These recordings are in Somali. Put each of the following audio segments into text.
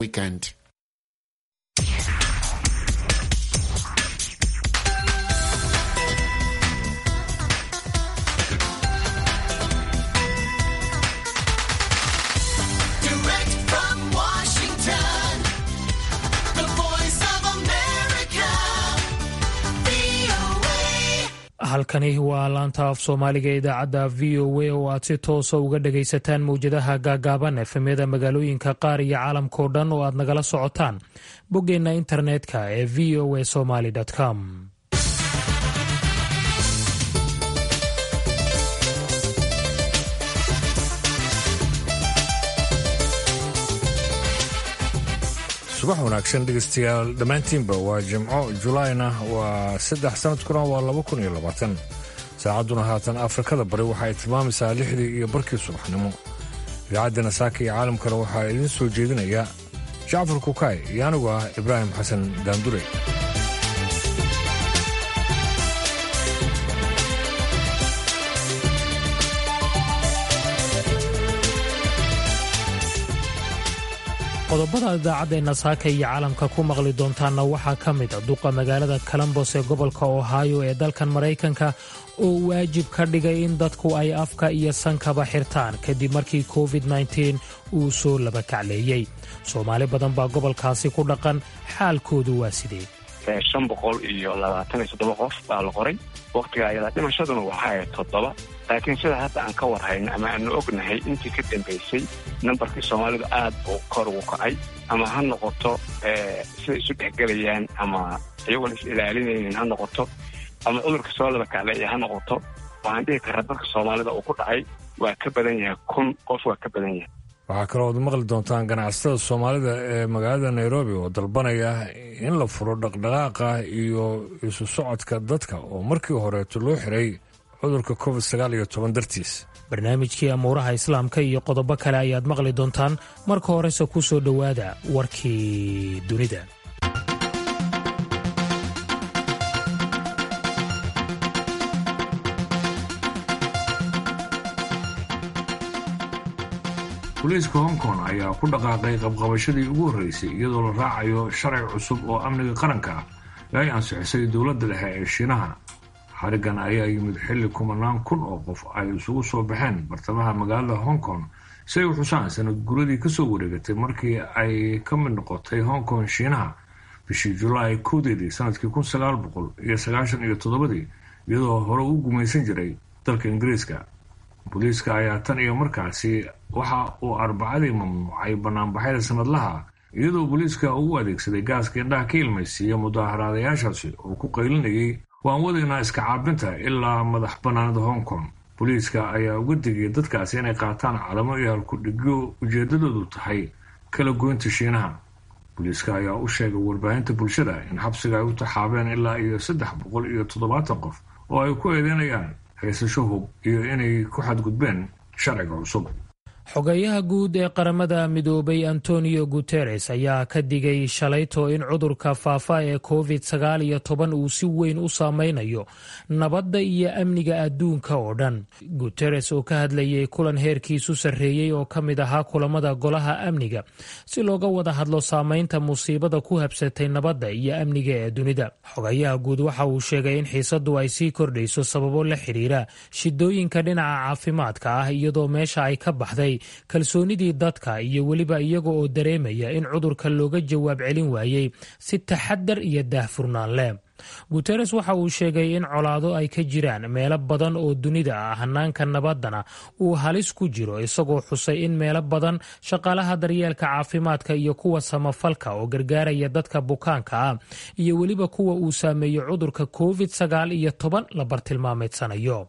weekend. Direct from Washington, the voice of America, VOA. halkani waa laanta af soomaaliga ee idaacadda v o a oo aad si toosa uga dhagaysataan mowjadaha gaagaaban efemyada magaalooyinka qaar iyo caalamkao dhan oo aad nagala socotaan boggeenna internetka ee v o a somaly com subax wanaagsan dhegeystayaal dhammaantiinba waa jimco julaayna waa saddex sanadkuna waa laba kun iyo labaatan saacadduna haatan afrikada bari waxa ay tilmaamaysaa lixdii iyo barkii subaxnimo idaacaddana saaka iyo caalamkana waxaa idiin soo jeedinaya jacfar kukaay iyo anigu ah ibraahim xasan daandure qodobada idaacaddeena saaka iyo caalamka ku maqli doontaanna waxaa ka mid a duqa magaalada colombos ee gobolka ohio ee dalkan maraykanka oo waajib ka dhigay in dadku ay afka iyo sankaba xirtaan kadib markii covid -19 uu soo labakacleeyey soomaali badan baa gobolkaasi ku dhaqan xaalkoodu waa sidee shan boqol iyo labaatan iyo toddoba qof baa la qoray waktiga ayadaa dhimashaduna waxaa ahayd toddoba laakiin sida hadda aan ka warhayno ama aanu ognahay intii ka dambaysay nambarkii soomaalidu aad buu kor ugu kacay ama ha noqoto sida isu dhexgelayaan ama iyagoon is ilaalinaynin ha noqoto ama cudurka soo laba kacleeya ha noqoto waxaan dhihi karaa dadka soomaalida uu ku dhacay waa ka badan yahay kun qof waa ka badan yahay waxaa kaloo ad maqli doontaan ganacsatada soomaalida ee magaalada nairobi oo dalbanaya in la furo dhaqdhaqaaqa iyo isu socodka dadka oo markii horeeto loo xiray cudurka covid sagaal iyo toban dartiis barnaamijkii amuuraha islaamka iyo qodobo kale ayaad maqli doontaan marka horese ku soo dhowaada warkii dunida booliiska hong kong ayaa ku dhaqaaqay qabqabashadii ugu horreysay iyadoo la raacayo sharci cusub oo amniga qaranka ah ee ay ansixisay dowladda dhexe ee shiinaha xarigan ayaa yimid xilli kumanaan kun oo qof ay isugu soo baxeen bartamaha magaalada hong kong si ay u xusaan sanad guradii kasoo wareegatay markii ay ka mid noqotay hong kong shiinaha bishii julaay kowdeedii sanadkii kun sagaal boqol iyo sagaashan iyo toddobadii iyadoo hore u gumaysan jiray dalka ingiriiska booliiska ayaa tan iyo markaasi waxa uu arbacadii mamnuucay banaanbaxyada sanadlaha iyadoo booliiska uu u adeegsaday gaaska indhaha ka ilmaysiiya mudaaharaadayaashaasi oo ku qaylinayay waan wadaynaa iska caabinta ilaa madax bannaanada hong kong booliiska ayaa uga digay dadkaasi inay qaataan calamo iyo halkudhigyo ujeedadoodu tahay kala goynta shiinaha booliiska ayaa u sheegay warbaahinta bulshada in xabsiga ay u taxaabeen ilaa iyo saddex boqol iyo toddobaatan qof oo ay ku eedeynayaan haysasho hub iyo inay ku xadgudbeen sharciga cusub xogeyaha guud ee qaramada midoobay antonio guteres ayaa ka digay shalayto in cudurka faafa ee covid sagaal iyo toban uu si weyn u saameynayo nabadda iyo amniga adduunka oo dhan guteres oo ka hadlayay kulan heerkiisu sarreeyey oo ka mid ahaa kulamada golaha amniga si looga wada hadlo saameynta musiibada ku habsatay nabadda iyo amniga ee dunida xogayaha guud waxa uu sheegay in xiisadu ay sii kordhayso sababo la xiriira shidooyinka dhinaca caafimaadka ah iyadoo meesha ay ka baxday kalsoonidii dadka iyo weliba iyaga oo dareemaya in cudurka looga jawaab celin waayey si taxadar iyo daahfurnaan leh guteres waxa uu sheegay in colaado ay ka jiraan meelo badan oo dunida ah hanaanka nabaddana uu halis ku jiro isagoo xusay in meelo badan shaqaalaha daryeelka caafimaadka iyo kuwa samafalka oo gargaaraya dadka bukaanka ah iyo weliba kuwa uu saameeyo cudurka covid sagaal iyo toban la bartilmaameedsanayo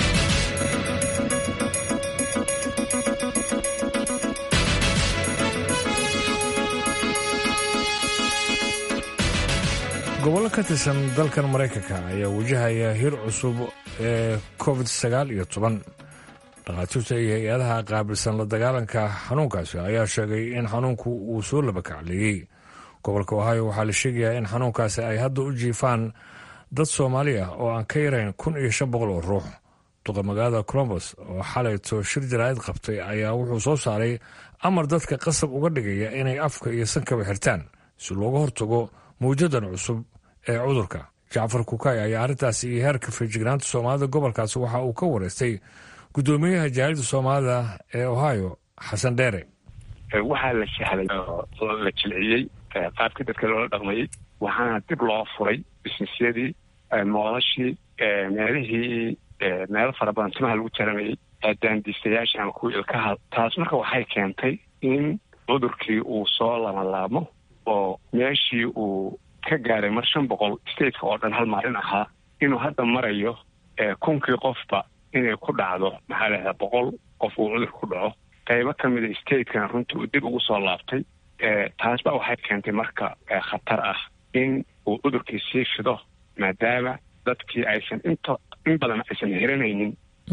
gobollo ka tirsan dalkan maraykanka ayaa wajahaya hir cusub ee covid sagaal iyo toban dhakhaatiirta iyo hay-adaha qaabilsan la dagaalanka xanuunkaasi ayaa sheegay in xanuunku uu soo labakacleeyey gobolka ohio waxaa la sheegayaa in xanuunkaasi ay hadda u jiifaan dad soomaali ah oo aan ka yarayn kun iyo shan boqol oo ruux duqa magaalada colombos oo xalayto shir jaraa'id qabtay ayaa wuxuu soo saaray amar dadka qasab uga dhigaya inay afka iyo sankaba xirtaan si looga hortago mawjadan cusub ee cudurka jacfar kukay ayaa arrintaasi iyo heerka feejignaanta soomaalida gobolkaasi waxa uu ka wareystay guddoomiyaha jaalida soomaalida ee ohio xasan dheere waxaa la sahlay oo la jilciyey qaabkii dadka loola dhaqmayey waxaana dib loo furay bisnisyadii moolashii meelihii meelo fara badan timaha lagu jaranayay daandiistayaasha ama kuwii ilkaha taas marka waxay keentay in cudurkii uu soo lamalaamo oo meeshii uu ka gaaray mar shan boqol stateka oo dhan hal maalin ahaa inuu hadda marayo kunkii qofba inay ku dhacdo maxaa lahdaa boqol qof uu cudurka ku dhaco qaybo ka mida statekana runtii uu dib ugu soo laabtay taasba waxay keentay marka khatar ah in uu cudurkii sii fido maadaama dadkii aysan inta in badan aysan hiranaynin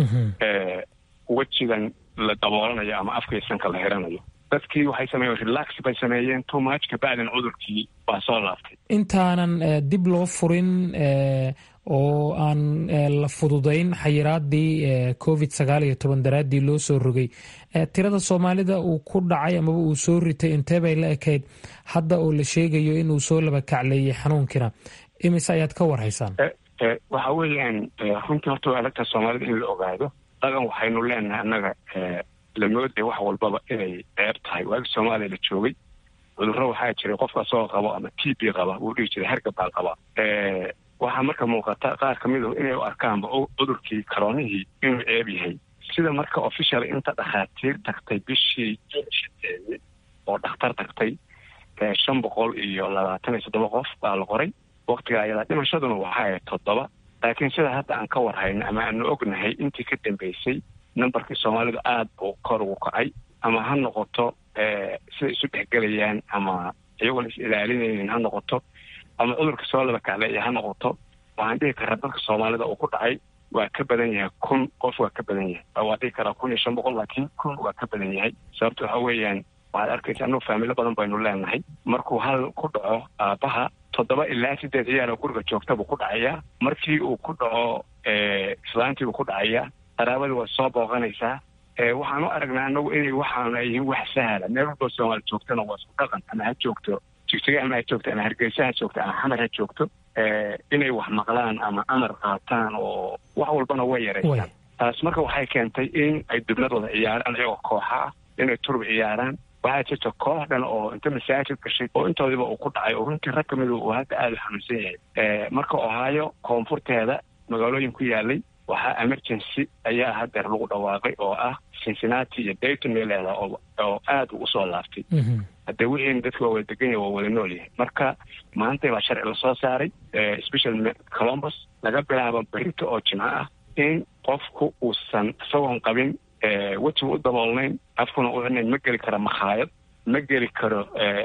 wejigan la daboolanayo ama afkaysanka la hiranayo dadkii waxay sameeyeen relax bay sameeyeen too much kabacdin cudurkii waa soo laabtay intaanan dib loo furin oo aan la fududayn xayiraadii covid sagaal iyo toban daraaddii loo soo rogay tirada soomaalida uu ku dhacay amaba uu soo ritay intee bay la ekayd hadda oo la sheegayo inuu soo laba kacleeyey xanuunkina imise ayaad ka warhaysaan waxa weeyaan runtii horta waa alagtaa soomaalida in la ogaado dhaqan waxaynu leenahay annaga la mooday wax walbaba inay ceeb tahay waagi soomaaliya la joogay cudurro waxaa jiray qofka asagoo qabo ama t b qaba wuu dhihi jiray hergab baan qaba waxaa marka muuqata qaar ka midu inay u arkaanba cudurkii karoonihii inuu ceeb yahay sida marka official inta dhakhaatiir tagtay bishii shanteedii oo dhakhtar tagtay shan boqol iyo labaatan iyo toddoba qof baa la qoray waktiga ayadaa dhimashaduna waxaa ahayd toddoba laakiin sida hadda aan ka warhayno ama aanu ognahay intii ka dambeysay nambarkii soomaalidu aada buu kor ugu kacay ama ha noqoto siday isu dhexgelayaan ama iyagoon is ilaalinaynin ha noqoto ama cudurka soo laba kacleeya ha noqoto waxaan dhihi karaa dadka soomaalida uu ku dhacay waa ka badan yahay kun qof waa ka badan yahay waa dhihi karaa kun iyo shan boqol laakiin kun waa ka badan yahay sababto waxa weeyaan waxaad arkaysa annugu faamilo badan baynu leenahay markuu hal ku dhaco aabbaha toddoba ilaa sideed ciyaaroo guriga joogta buu ku dhacayaa markii uu ku dhaco islaantii buu ku dhacayaa qaraabadii waa soo booqanaysaa waxaan u aragnaa anagu inay waxaana yihiin wax sahla meel walboo soomaali joogtana waa isku dhaqan ama ha joogto jigjiga ama ha joogto ama hargeysa ha joogto ama xamar ha joogto inay wax maqlaan ama amar qaataan oo wax walbana way yaraysaan taas marka waxay keentay in ay dubnad wada ciyaaraan iyagoo kooxa ah inay turub ciyaaraan waxaa jirta koox dhan oo inta masaajid gashay oo intoodiba uu ku dhacay oo runtii rag kamid uu hadda aada u xanuunsan yahay marka ohaayo koonfurteeda magaalooyin ku yaalay waxaa emergency ayaa hadeer lagu dhawaaqay oo ah cincinnati iyo dayton meeleeda oo aada u usoo laaftay haddee wixiina dadka waa wada degan yahay waa wada nool yahay marka maanta baa sharci lasoo saaray special colombus laga bilaabo berito oo jimco ah in qofku uusan isagoon qabin wejiga u daboolnayn afkuna u xidnayn ma geli karo makhaayad ma geli karo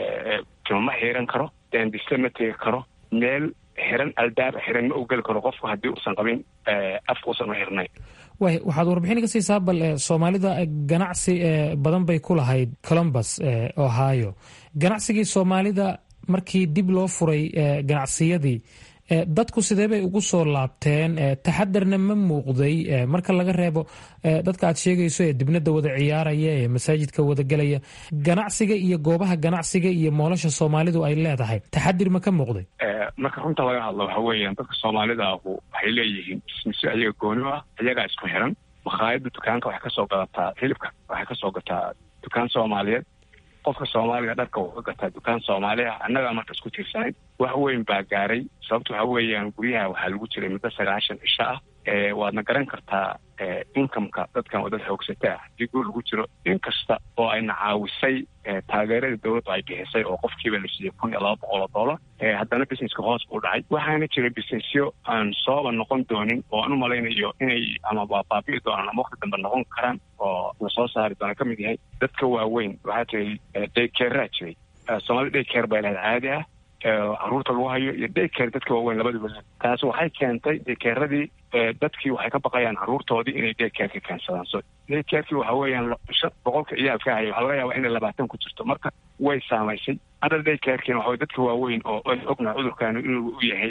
timo ma xiiran karo daandiste ma tegi karo meel xiran albaab xiran ma u geli karo qofku haddii uusan qabin afka uusan u xirnayn way waxaad warbixin ka siisaa bal soomaalida ganacsi badan bay ku lahayd colombus ohio ganacsigii soomaalida markii dib loo furay ganacsiyadii dadku sidee bay ugu soo laabteen taxadarna ma muuqday marka laga reebo dadka aad sheegayso ee dibnada wada ciyaaraya ee masaajidka wada gelaya ganacsiga iyo goobaha ganacsiga iyo moolasha soomaalidu ay leedahay taxadir ma ka muuqday marka runta laga hadlo waxa weeyaan dadka soomaalida ahu waxay leeyihiin bismisyo ayaga gooni ah iyagaa isku xiran makhaayadda dukaanka waxay kasoo gadataa hilibka waxay kasoo gataa dukaan soomaaliyeed qofka soomaaliga dharka wuu ka gataa dukaan soomaali ah annagaa marka isku tiirsanayn wax weyn baa gaaray sababta waxa weeyaan guryaha waxaa lagu jiray muddo sagaashan cisho ah waadna garan kartaa incomeka dadkan waa dad xoogsata ah haddii guur lagu jiro in kasta oo ayna caawisay taageerada dowladda ay bixisay oo qofkiiba la siiyey kun iyo laba boqol oo dollar haddana businesska hoos buu dhacay waxaana jira businessyo aan sooba noqon doonin oo aan u malaynayo inay ama baabi'i doonaan ama wakti dambe noqon karaan oo la soo saari doona ka mid yahay dadka waaweyn waxaa jiray daykeeraa jiray soomaalida daykeer bay lahayd caadi ah caruurta lagu hayo iyo daykeer dadka waaweyn labadiba taasi waxay keentay daykeeradii dadkii waxay ka baqayaan caruurtoodii inay daykeerka keensadaan so daykeerkii waxa weeyaan boqolka ciyaalka haya waxaa laga yaabaa inay labaatan ku jirto marka way saamaysay hadda daykeerkiina waxa dadka waaweyn oo ognaha cudurkaani inuu u yahayba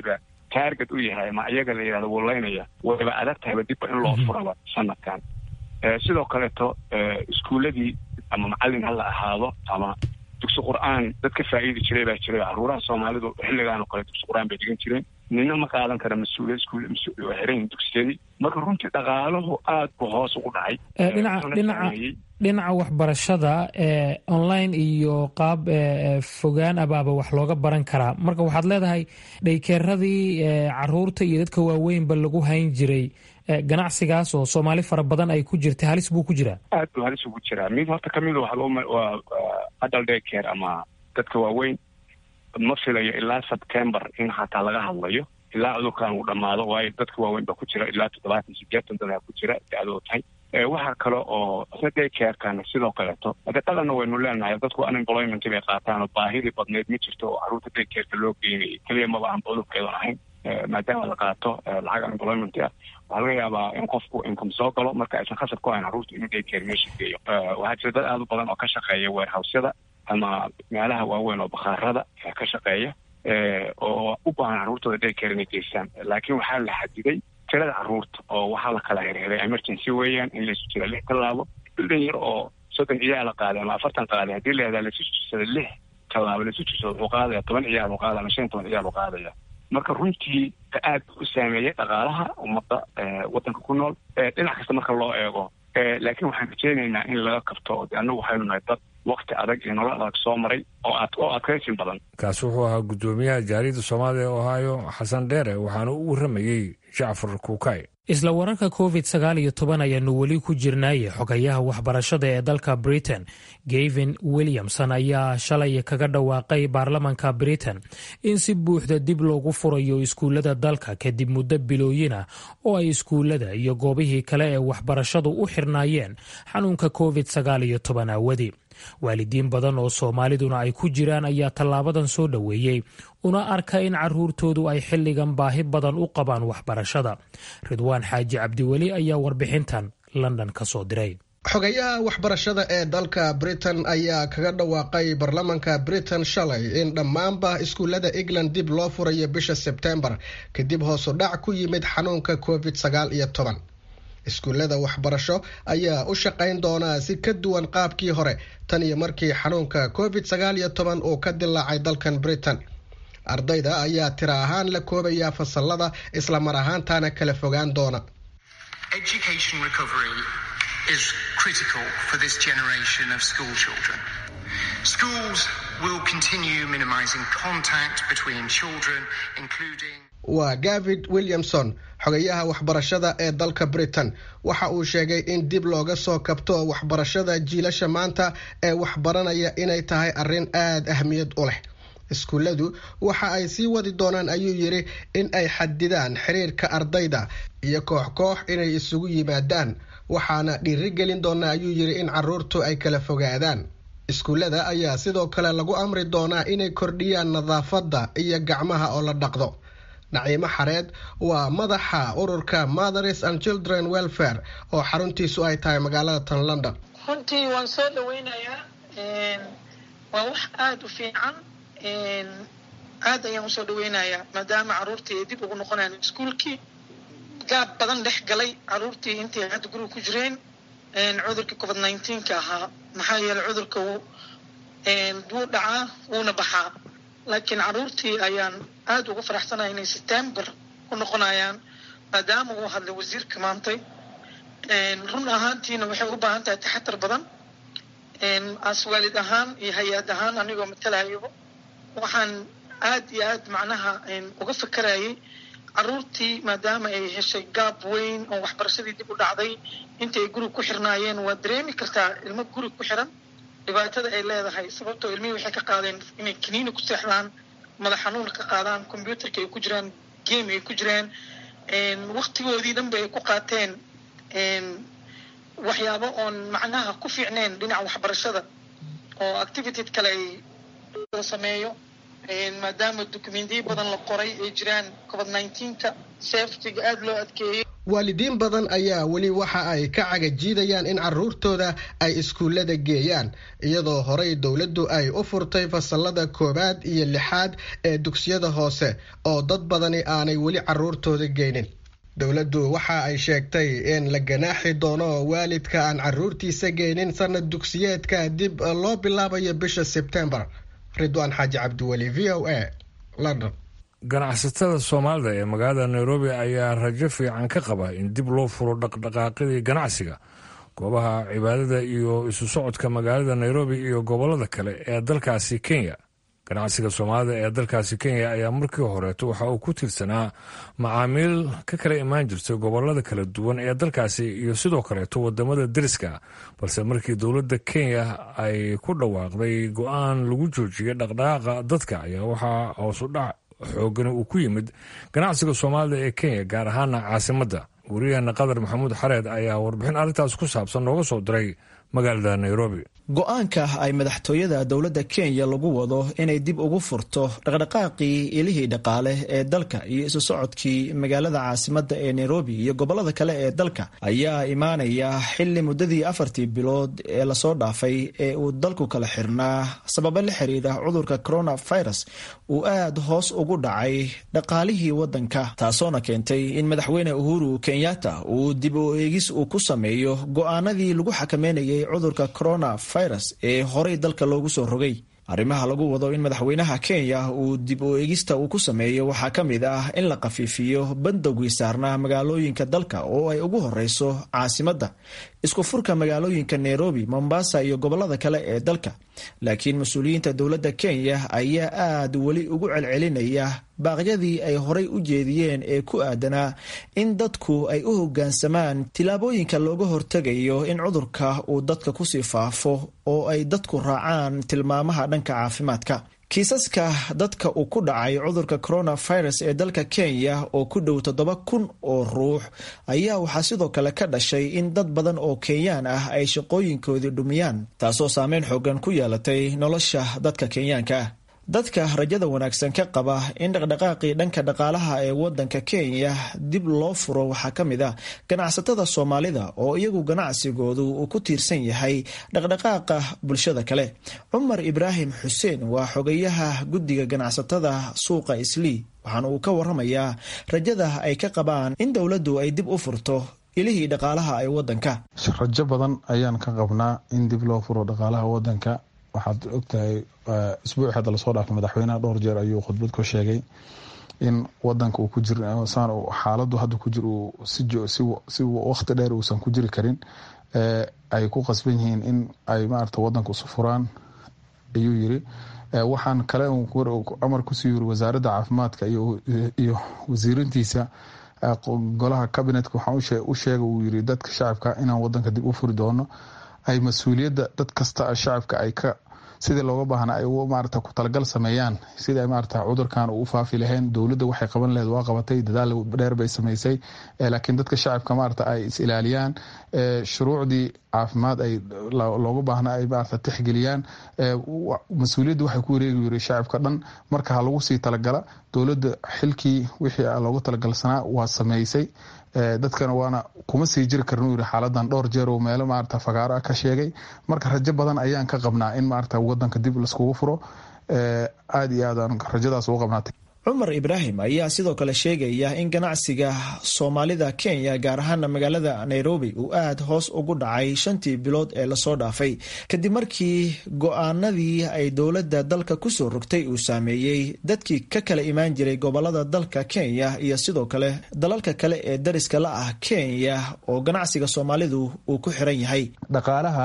taarget u yahay ama iyaga la yidhahdo wulaynaya wayba adag tahayba dibba in loo furaba sanadkan sidoo kaleeto iskuuladii ama macallin ha la ahaado ama dugsi qur-aan dad ka faa'iidi jiray baa jiray caruuraha soomaalidu xilligaan oo kale dugsi qur-aan bay dhigan jireen nina ma qaadan kara mas-uuliyad iskuul waa xiran dugsiyadii marka runtii dhaqaaluhu aad buu hoos ugu dhacay dhinaca dhinaca dhinaca waxbarashada ee online iyo qaab fogaan abaaba wax looga baran karaa marka waxaad leedahay dhaykeeradii caruurta iyo dadka waaweynba lagu hayn jiray ganacsigaas oo soomaali fara badan ay ku jirtay halis buu ku jiraa aad buu halis ugu jiraa mid horta kamid waa adult daycare ama dadka waaweyn ma filayo ilaa september in xataa laga hadlayo ilaa cudurkan uu dhammaado waayo dadka waaweyn baa ku jira ilaa toddobaatan sideetan dadaa ku jira da-doo tahay waxaa kale oo isna daycarekan sidoo kaleeto hade qalanna waynu leenahay dadku unemployment bay qaataan oo baahidii badneyd ma jirto oo caruurta daycareka loo geynayay keliya maba aan cudurkeedan ahayn maadaama la qaato lacag unemployment ah waxaa laga yaabaa in qofku income soo galo marka aysan khasab ku hayn carruurta inuu daycare meesha geeyo waxaa jira dad aada u badan oo ka shaqeeya warehousyada ama meelaha waaweyn oo bakhaarada ka shaqeeya oo u baahan carruurtooda daycare inay geystaan laakiin waxaa la xadiday tirada carruurta oo waxaa la kala hirhiray emergency weeyaan in laysu jira lix tallaabo bildan yar oo soddon ciyaal la qaaday ama afartan qaaday haddii la yahdaa laisu jirsada lix tallaabo laisu jirsado wuxuu qaadaya toban ciyaal uu qaadaya ama shan toban ciyaal uu qaadaya marka runtii aad u saameeyey dhaqaalaha ummadda waddanka ku nool dhinac kasta marka loo eego laakiin waxaan rajeynaynaa in laga kabto annagu waxaynu nahay dad wakti adag iyo nolol adag soo maray oo ad oo adkaysin badan kaasi wuxuu ahaa guddoomiyaha jaariyadda soomaaliya ee ohaayo xasan dheere waxaana u warramayey jacfar kuukay isla wararka covid sagaal iyo toban ayaanu weli ku jirnaaye xogayaha waxbarashada ee dalka britain gavin williamson ayaa shalay kaga dhawaaqay baarlamanka britain in si buuxda dib loogu furayo iskuullada dalka kadib muddo bilooyin ah oo ay iskuullada iyo goobihii kale ee waxbarashadu u xirnaayeen xanuunka covid sagaal iyo toban aawadi waalidiin badan oo soomaaliduna ay ku jiraan ayaa tallaabadan soo dhoweeyey una arka in caruurtoodu ay xilligan baahi badan u qabaan waxbarashada ridwaan xaaji cabdiweli ayaa warbixintan london ka soo diray xogayaha waxbarashada ee dalka britain ayaa kaga dhawaaqay baarlamanka britain shalay in dhammaanba iskuullada england dib loo furayo bisha sebtembar kadib hoosu dhac ku yimid xanuunka covid sagaal iyo toban iskuullada waxbarasho ayaa u shaqayn doonaa si ka duwan qaabkii hore tan iyo markii xanuunka covid sagaal iyo toban uu ka dilaacay dalkan britain ardayda ayaa tira ahaan la koobayaa fasalada isla mar ahaantaana kala fogaan doona waa gavid williamson xogayaha waxbarashada ee dalka britain waxa uu sheegay in dib looga soo kabto waxbarashada jiilasha maanta ee waxbaranaya inay tahay arrin aada ahmiyad u leh iskuulladu waxa ay sii wadi doonaan ayuu yidhi in ay xadidaan xiriirka ardayda iyo koox koox inay isugu yimaadaan waxaana dhiirigelin doonaa ayuu yidhi in caruurtu ay kala fogaadaan iskuullada ayaa sidoo kale lagu amri doonaa inay kordhiyaan nadaafadda iyo gacmaha oo la dhaqdo naciimo xareed waa madaxa ururka mothers and children welfare oo xaruntiisu ay tahay magaalada tan london runtii waan soo dhaweynayaa waa wax aada u fiican aad ayaan usoo dhaweynayaa maadaama caruurtii ay dib ugu noqonayaan iskuolkii gaab badan dhex galay caruurtii intay hadda guriga ku jireen cudurkii covid nineteenka ahaa maxaa yeeley cudurka wuu dhacaa wuuna baxaa laakiin caruurtii ayaan aada ugu faraxsanaya inay september ku noqonayaan maadaama uu hadlay wasiirka maantay run ahaantiina waxay u baahan tahay taxatar badan as waalid ahaan iyo hay-ad ahaan anigoo matalahayaba waxaan aada iyo aad macnaha uga fakarayay caruurtii maadaama ay heshay gaab weyn oo waxbarashadii dib u dhacday intii ay guriga ku xirnaayeen waa dareemi kartaa ilmo guriga ku xiran dhibaatada ay leedahay sababtoo ilmihii waxay ka qaadeen inay kaniini ku seexdaan madax xanuun ka qaadaan combyuutarka ay ku jiraan game ay ku jiraan waktigoodii dhanba ay ku qaateen waxyaabo oon macnaha ku fiicneen dhinaca waxbarashada oo activity kale ay sameeyo maadaama documentiyo badan la qoray ay jiraan covid nineteenka safetyga aada loo adkeeyey waalidiin badan ayaa weli waxa ay ka cagajiidayaan in caruurtooda ay iskuullada geeyaan iyadoo horey dowladdu ay u furtay fasalada koowaad iyo lixaad ee dugsiyada hoose oo dad badani aanay weli caruurtooda geynin dowladdu waxa ay sheegtay in la ganaaxi doono waalidka aan caruurtiisa geynin sanad dugsiyeedka dib loo bilaabayo bisha sebtembar ridwaan xaaji cabdiweli v o a london ganacsatada soomaalida ee magaalada nairobi ayaa rajo fiican ka qaba in dib loo furo dhaqdhaqaaqyadii ganacsiga goobaha cibaadada iyo isu socodka magaalada nairobi iyo gobolada kale ee dalkaasi kenya ganacsiga soomaalida ee dalkaasi kenya ayaa markii horeeto waxa uu ku tiirsanaa macaamiil ka kala imaan jirtay gobolada kala duwan ee dalkaasi iyo sidoo kaleeto wadamada deriska balse markii dowladda kenya ay ku dhawaaqday go-aan lagu joojiyay dhaqdhaqaaqa dadka ayaa waxaa hoos u dhac xoogani uu ku yimid ganacsiga soomaalida ee kenya gaar ahaana caasimadda wariyaheena qadar maxamuud xareed ayaa warbixin arrintaas ku saabsan nooga soo diray magaalada nairobi go-aanka ay madaxtooyada dowladda kenya lagu wado inay dib ugu furto dhaqdhaqaaqii ilihii dhaqaale ee dalka iyo isu socodkii magaalada caasimadda ee nairobi iyo gobolada kale ee dalka ayaa imaanaya xili muddadii afartii bilood ee lasoo dhaafay ee uu dalku kala xirnaa sababo la xiriira cudurka coronavirus uu aad hoos ugu dhacay dhaqaalihii wadanka taasoona keentay in madaxweyne uhuru kenyatta uu dib u eegis uu ku sameeyo go-aanadii lagu xakameynayay cudurka corona ee horey dalka loogu soo rogay arrimaha lagu wado in madaxweynaha kenya uu dib u eegista uu ku sameeyo waxaa ka mid ah in la khafiifiyo bandowgii saarnaa magaalooyinka dalka oo ay ugu horeyso caasimadda isku furka magaalooyinka nairobi mombasa iyo gobolada kale ee dalka laakiin mas-uuliyiinta dowladda kenya ayaa aad weli ugu celcelinaya baaqyadii ay horey u jeediyeen ee ku aadanaa in dadku ay u hoggaansamaan tillaabooyinka looga hortegayo in cudurka uu dadka kusii faafo oo ay dadku raacaan tilmaamaha dhanka caafimaadka kiisaska dadka uu ku dhacay cudurka coronavirus ee dalka kenya oo ku dhow toddoba kun oo ruux ayaa waxaa sidoo kale ka dhashay in dad badan oo kenyaan ah ay shaqooyinkoodii dhumiyaan taasoo saameyn xoogan ku yeelatay nolosha dadka kenyaanka ah dadka rajada wanaagsan ka qaba in dhaqdhaqaaqii dhanka dhaqaalaha ee wadanka kenya dib loo furo waxaa ka mid ah ganacsatada soomaalida oo iyagu ganacsigoodu uu ku tiirsan yahay dhaqdhaqaaqa bulshada kale cumar ibraahim xuseen waa xogayaha guddiga ganacsatada suuqa islii waxaana uu ka waramayaa rajada ay ka qabaan in dowladdu ay dib u furto ilihii dhaqaalaha ee wadanka rajo badan ayaan ka qabnaa in dib loo furo dhaqaalaha wadanka waxaad ogtahay isbuuci hadda lasoo dhaafay madaxweynaha dhowr jeer ayuu khudbad ku sheegay in wadanka uu ku jir xaaladu hadda ku jir uu si waqti dheer uusan ku jiri karin ay ku qasban yihiin in ay maarata wadanka isu furaan ayuu yiri waxaan kale amar kusii yiri wasaaradda caafimaadka iyo wasiirintiisa golaha kabinetka waxaan u sheega uu yiri dadka shacabka inaan wadanka dib u furi doono ay mas-uuliyadda dad kasta shacabka ay ka sidii looga baahna ay maarata ku talagal sameeyaan sidii maarata cudurkan uu u faafi lahayn dowladda waxay qaban laheyd waa qabatay dadaal dheer bay samaysay laakiin dadka shacabka maarata ay is ilaaliyaan shuruucdii caafimaad ay looga baahna ay maarata tixgeliyaan mas-uuliyadda waxay ku wareegi yiri shacabka dhan marka ha lagu sii talagala dowladda xilkii wixii looga talagalsanaa waa sameysay dadkana waana kuma sii jiri karin uu yiri xaaladan dhowr jeer oo meelo maarata fagaaro ah ka sheegay marka rajo badan ayaan ka qabnaa in maarata wadanka dib laiskugu furo aada iyo aad aan rajadaas ugu qabnaatay cumar ibraahim ayaa sidoo kale sheegaya in ganacsiga soomaalida kenya gaar ahaana magaalada nairobi uu aad hoos ugu dhacay shantii bilood ee lasoo dhaafay kadib markii go-aanadii ay dowladda dalka kusoo rogtay uu saameeyey dadkii ka kala imaan jiray gobolada dalka kenya iyo sidoo kale dalalka kale ee dariska la ah kenya oo ganacsiga soomaalidu uu ku xiran yahay dhaqaalaha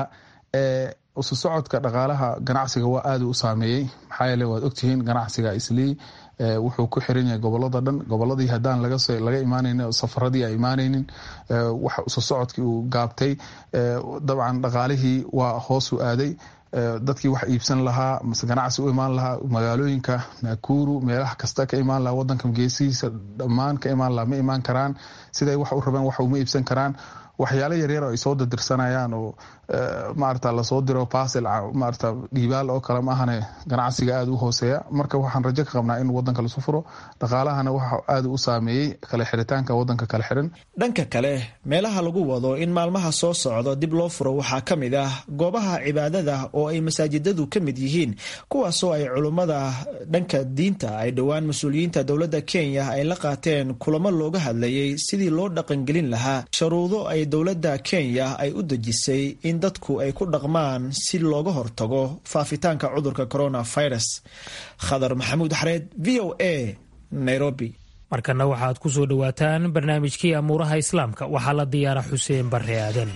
isu socodka dhaqaalaha ganacsiga waa aada u saameeyey maxaa yeele waad ogtihiin ganacsiga islii wuxuu ku xiran yahay gobolada dhan goboladii haddaan laga imaanayn safaradii a imaanaynin wax isu socodkii uu gaabtay dabcan dhaqaalihii waa hoosu aaday dadkii wax iibsan lahaa mase ganacsi u imaan lahaa magaalooyinka nakuru meelaha kasta ka imaan lahaa wadanka geesihiisa dhammaan ka imaan lahaa ma imaan karaan siday wax u rabeen wax uma iibsan karaan waxyaalo yaryar oo ay soo dadirsanayaan oo maarata lasoo diro basil maarata dhiibaal oo kale maahane ganacsiga aada u hooseeya marka waxaan rajo ka qabnaa in wadanka lasu furo dhaqaalahana waxa aada u saameeyey kala xiritaanka wadanka kala xiran dhanka kale meelaha lagu wado in maalmaha soo socdo dib loo furo waxaa ka mid ah goobaha cibaadada oo ay masaajidadu ka mid yihiin kuwaasoo ay culummada dhanka diinta ay dhowaan mas-uuliyiinta dowladda kenya ay la qaateen kulamo looga hadlayay sidii loo dhaqangelin lahaa sharuudo ay dowladda kenya ay u dejisay in dadku ay ku dhaqmaan si looga hortago faafitaanka cudurka coronavirus khadar maxamuud xareed v o a nairobi markana waxaad ku soo dhowaataan barnaamijkii amuuraha islaamka waxaa la diyaara xuseen barre aadan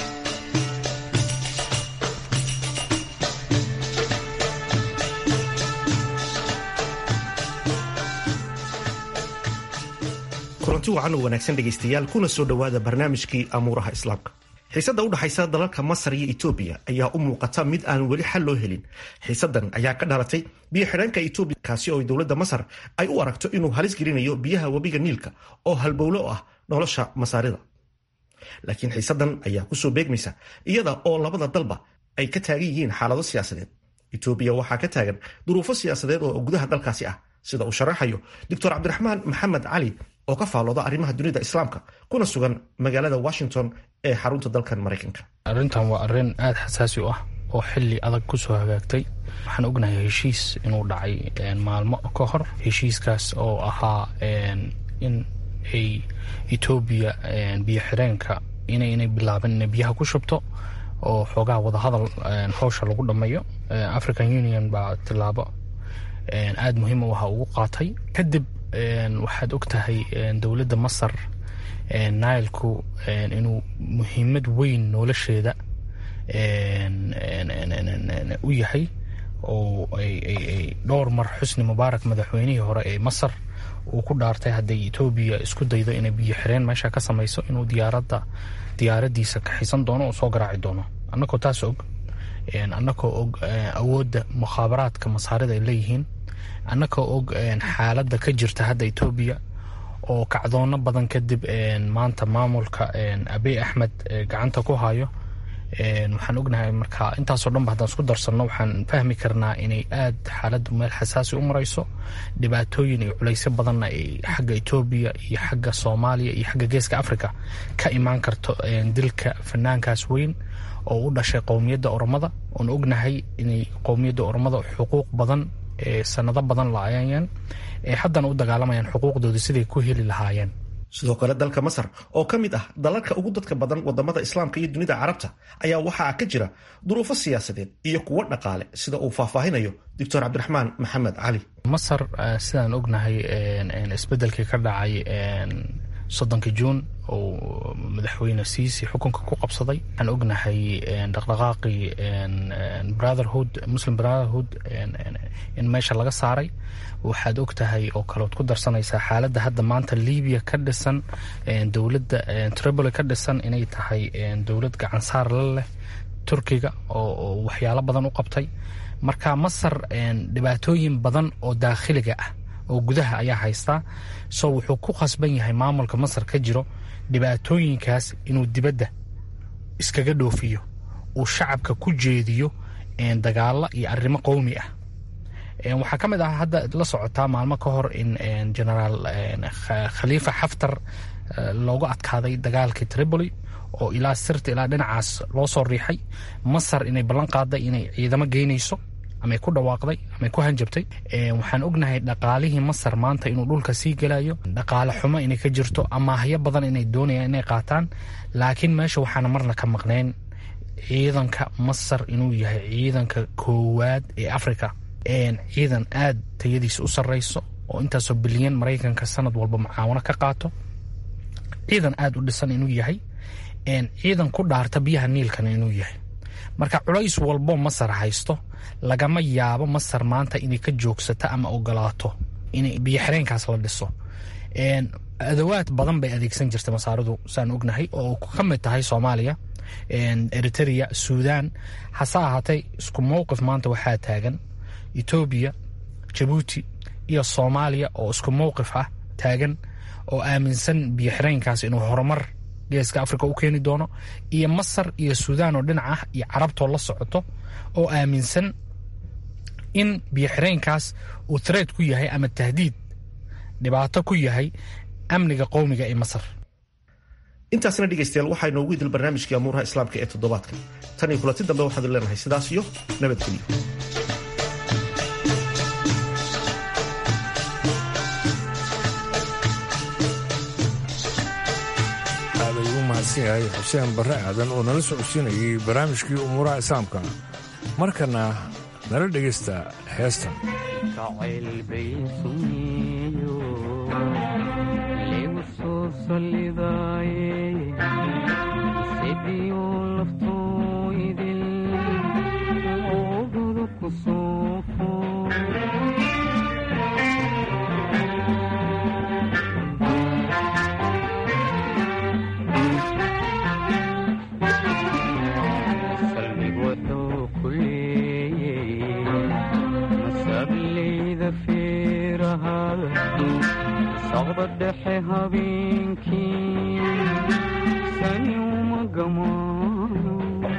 kulanti wacan oo wanaagsan dhegaystayaal kuna soo dhowaada barnaamijkii amuuraha islaamka xiisadda u dhexaysa dalalka masar iyo etoobiya ayaa u muuqata mid aan weli xal loo helin xiisaddan ayaa ka dhalatay biyo xidhaanka etoobiya kaasi oo dowladda masar ay u aragto inuu halis gelinayo biyaha webiga niilka oo halbowlo ah nolosha masaarida laakiin xiisaddan ayaa kusoo beegmaysa iyada oo labada dalba ay ka taagan yihiin xaalado siyaasadeed etoobiya waxaa ka taagan duruufo siyaasadeed oo gudaha dalkaasi ah sida uu sharaxayo doctor cabdiraxmaan maxamed cali oo ka faalooda arrimaha dunida islaamka kuna sugan magaalada washington ee xarunta dalkan maraykanka arrintan waa arrin aada xasaasi u ah oo xili adag kusoo hagaagtay waxaan ognahay heshiis inuu dhacay maalmo ka hor heshiiskaas oo ahaa in ay etoobiya biyo xireenka inaynay bilaabin inay biyaha ku shubto oo xoogaha wadahadal howsha lagu dhammeeyo african union baa tilaabo aada muhiim u aha ugu qaatay kadib waxaad og tahay dowladda masar nailku inuu muhiimad weyn nolosheeda u yahay oo ay dhowr mar xusni mubaarak madaxweynihii hore ee masar uu ku dhaartay hadday etoobiya isku daydo inay biyo xireen meesha ka samayso inuu diyaaradda diyaaradiisa kaxisan doono oo soo garaaci doono annagoo taas og annagoo og awoodda mukhaabaraadka masaarida ay leeyihiin annagoo og xaaladda ka jirta hadda etoobiya oo kacdoono badan kadib maanta maamulka abiy axmed gacanta ku hayo waxaan ognahay marka intaasoo dhanba haddaan isku darsanno waxaan fahmi karnaa inay aad xaaladdu meel xasaasi u marayso dhibaatooyin iyo culaysyo badanna ay xagga etoobiya iyo xagga soomaaliya iyo xagga geeska africa ka imaan karto dilka fanaankaas weyn oo u dhashay qowmiyadda oromada oon ognahay inay qowmiyadda oromada xuquuq badan sanado badan la-ayeen ee haddana u dagaalamayaan xuquuqdooda siday ku heli lahaayeen sidoo kale dalka masar oo ka mid ah dalalka ugu dadka badan wadamada islaamka iyo dunida carabta ayaa waxaa ka jira duruufo siyaasadeed iyo kuwo dhaqaale sida uu faahfaahinayo doctor cabdiraxmaan maxamed cali masar sidaan ognahay isbedelkii ka dhacay soddonka juun oo madaxweyne siisi xukunka ku qabsaday waxaan ognahay dhaqdhaqaaqii brotherhood muslim brotherhood in meesha laga saaray waxaad og tahay oo kaleod ku darsanaysaa xaaladda hadda maanta libiya ka dhisan dowladda tripoli ka dhisan inay tahay dowlad gacansaar la leh turkiga oo waxyaalo badan u qabtay marka masar dhibaatooyin badan oo daakhiliga ah oo gudaha ayaa haystaa so wuxuu ku khasban yahay maamulka masar ka jiro dhibaatooyinkaas inuu dibadda iskaga dhoofiyo uu shacabka ku jeediyo dagaalo iyo arrimo qowmi ah waxaa ka mid ah hadda la socotaa maalmo ka hor in genaraal khaliifa xaftar loogu adkaaday dagaalkii tripoli oo ilaa sirta ilaa dhinacaas loo soo riixay masar inay ballan qaaday inay ciidamo geynayso amay ku dhawaaqday amay ku hanjabtay waxaan ognahay dhaqaalihii masar maanta inuu dhulka sii gelayo dhaqaale xumo inay ka jirto amaahyo badan inay doonayaan inay qaataan laakiin meesha waxaana marna ka maqnayn ciidanka masar inuu yahay ciidanka koowaad ee africa ciidan aad tayadiisa u sarreyso oo intaasoo bilyan maraykanka sanad walba mucaawano ka qaato ciidan aad u dhisan inuu yahay ciidan ku dhaarta biyaha niilkana inuu yahay marka culays walbo masar haysto lagama yaabo masar maanta inay ka joogsato ama ogolaato in biyo xireenkaas la dhiso adawaad badan bay adeegsan jirtay masaaridu saan ognahay oo ka mid tahay soomaaliya eritrea suudan hase ahaatee isku mowqif maanta waxaa taagan etoobiya jabuuti iyo soomaaliya oo isku mowqif ah taagan oo aaminsan biyo xireenkaas inuu horumar geeska africa u keeni doono iyo masar iyo suudaan oo dhinac ah iyo carabtoo la socoto oo aaminsan in biyoxireenkaas uu threat ku yahay ama tahdiid dhibaato ku yahay amniga qowmiga ee masar intaasna dhegaystayaal waxaa inoogu idil barnaamijkii amuuraha islaamka ee toddobaadka tan iyo kulanti dambe waxaadu leenahay sidaas iyo nabadgelyo aad ayuu u mahadsan yahay xuseen barre aadan oo nala socodsiinayay barnaamijkii umuuraha islaamka markana nala dhegaysta heestan jacayl bay sumiyo ligu soo sallidaaye sidiyo laftooydil oogadu ku soofo salmig wuxuu ku leeyey masableyda feerahal saqda dhexe habeenkii sani uma gamaano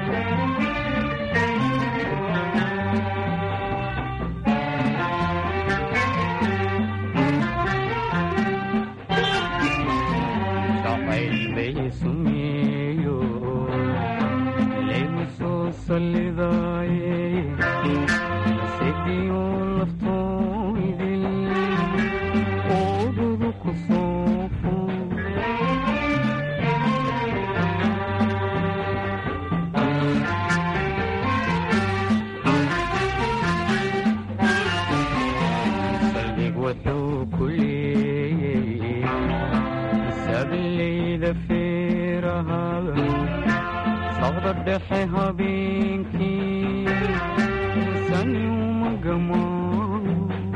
jacayl bay sumeeyo laygu soo sallidaaye sidiyo laftooydil oodadu ku soofo salmig wuxuu ku leeyey sableyda feerahal saqda dhexe habeenkii sani uma gamaano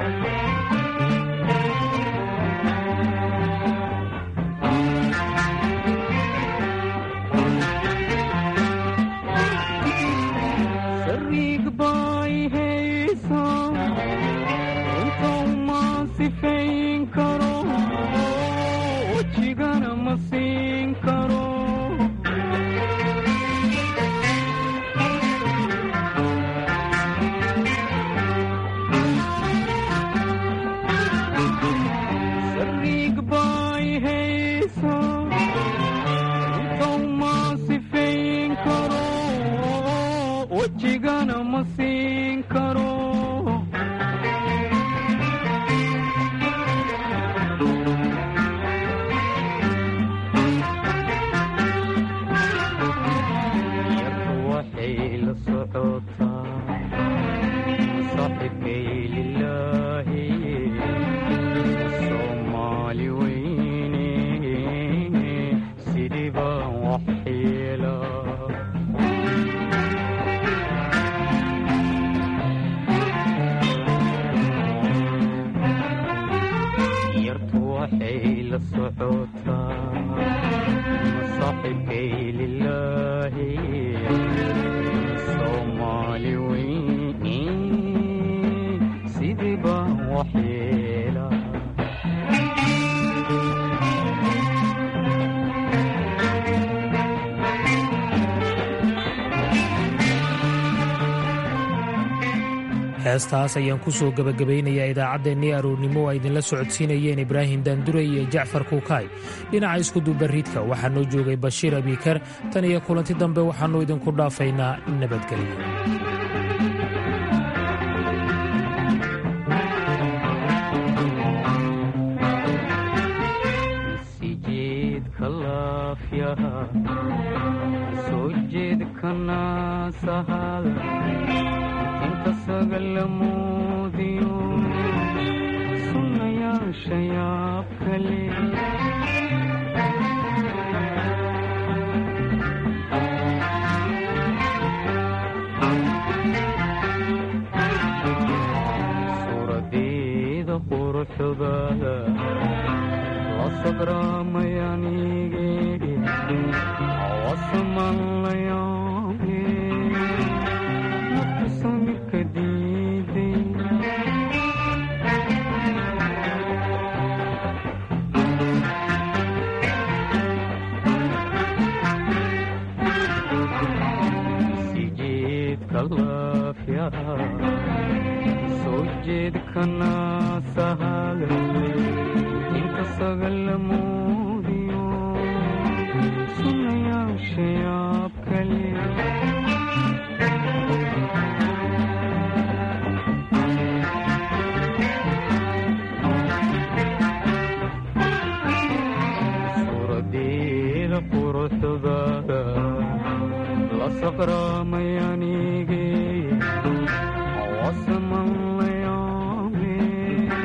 sariig bay haysaa inta uma sifayn karo wejigana ma siin karo sariig bay haysaa inta uma sifayn karo wejigana ma siin karo yarku waxay la socotaa saaxibkay lilaahi soomaali weyne sidii baan wax yeelaa yartu waxay la socotaa saaxibkay lilaahi soomaali weyne sidii baan wax yeelaa heestaas ayaan ku soo gebagabaynayaa idaacaddeenii aroornimo oo ay idinla socodsiinayeen ibraahim daanduray iyo jacfar kuukaay dhinaca iskudubarridka waxaa noo joogay bashiir abiikar tan iyo kulanti dambe waxaannu idinku dhaafaynaa nabadgelyo sijeedka laafyaha soo jeedka naasahal inta sagalamoodiyo sunnayaasha yaab kale suuradeeda quruxdaada la sabraamayaniige wasaman la yaabe naftu samirka diiday geedkana sahale inta sagal muudiyo sunayaasha yaab kale suuradeeda quruxdaada la saqraamay